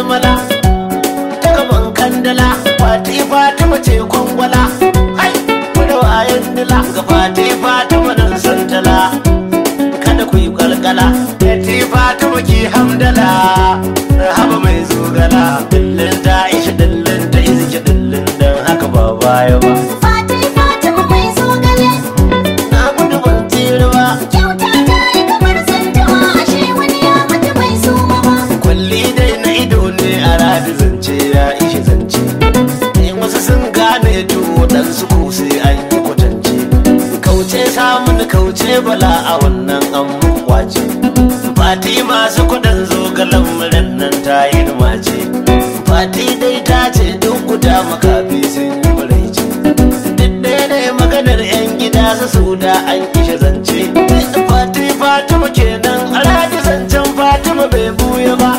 malmala ta gaban kandala fati fatima ce kwangwala hai da wayan nila ga fati fatima nan santala kada ku yi kalkala fati fatima ki hamdala haba mai zogala dillin ta isha dillin ta iziki dillin dan haka ba baya ba Fati Fatima mai zogale na gudu ban tsira ba kyauta ta yi kamar zantawa ashe wani ya mata bai suma ba. kwalli dai na ido ne a radi zance ya ishe zance ne wasu sun gane to waɗansu ko sai an yi kwatance kauce samun kauce bala a wannan an mun kwace fati masu kudin zogalan muran nan ta yi mace fati dai ta ce duk guda makafi sun yi maraice duk ɗaya ne maganar 'yan gida su su da an kishe zance fati fatima kenan a radi zancen fatima bai buya ba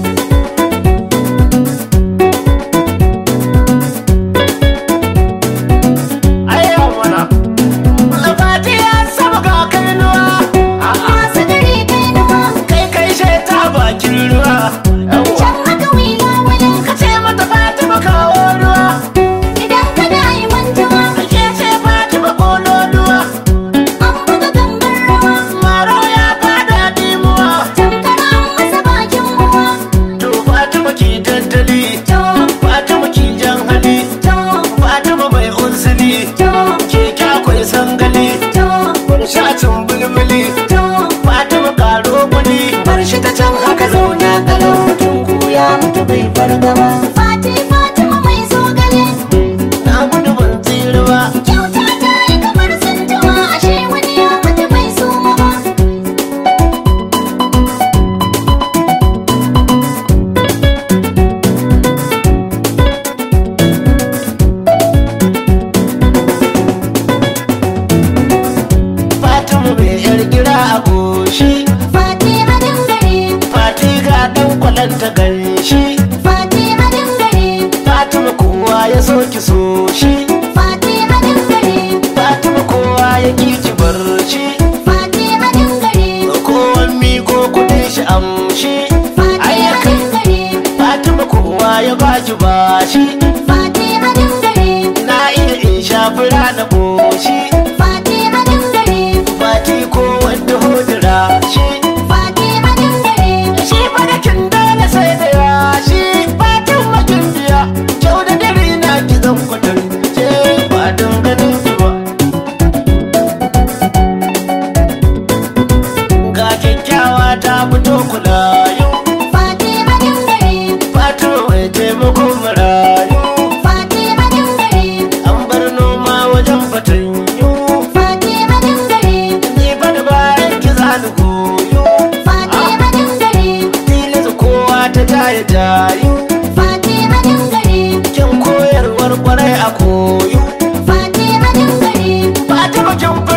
Ayya mana. Fati ya saba ga kainuwa. Masu dare kai nawa Kai kai sheta bakin ruwa. can haka wila wani Ka ce mata Fatima kawo ruwa. idan ka da yi mantawa Ke ce Fatima kololuwa. an buga gangar rawa Maro ya fada dimuwa. tamkar an masa bakin ruwa. To Fatima ki tattali. To, Fatima ki jan hali. to, Fatima mai unsili. to, Ke kyakwai sangali. to, Shatin bulbuli. to. Fatima karo kuli. Bar shi ta can haka zauna kalau. Mutum ko ya mutu bai fargaba. Fati Fatima mai zogale Na gudu ban tsira ba. kyauta ta yi kamar zantawa ashe wani ya mata bai suma ba. Fatima mai yar gira a goshi. Fati a dangare, Fati ga dan kwalanta ganshi. Fati a dangare, Fatima kowa ya so ki so shi. Fati a dangare, Fatima kowa ya ki ki bar shi. Fati a dangare, Kowan mi ko kudin shi amshi. Fati a Ayyakan dangare, Fatima kowa ya baki bashi. Fati a dangare, Na iya in shafi rana boshi. Fati a dangare, Fati ko wanda hodira shi. Fati a dangare, Shi barakin dole sai da yashi Fatan makin biya Kyau da dare na ki zan kwatance Ba don ganin ki ba Ga kyakkyawa ta fito kulayu Fati a dangare, Fatima mai taimakon marayu Fati a dangare, An bar noma wajen fatanyu Fati a dangare, Ni fa da bayan ki zani goyo Fati a dangare, Tilasa kowa ta jaya jayu Fati a dangare, Kyan koyarwar kwarai a koyo Fati a dangare, Fatima kin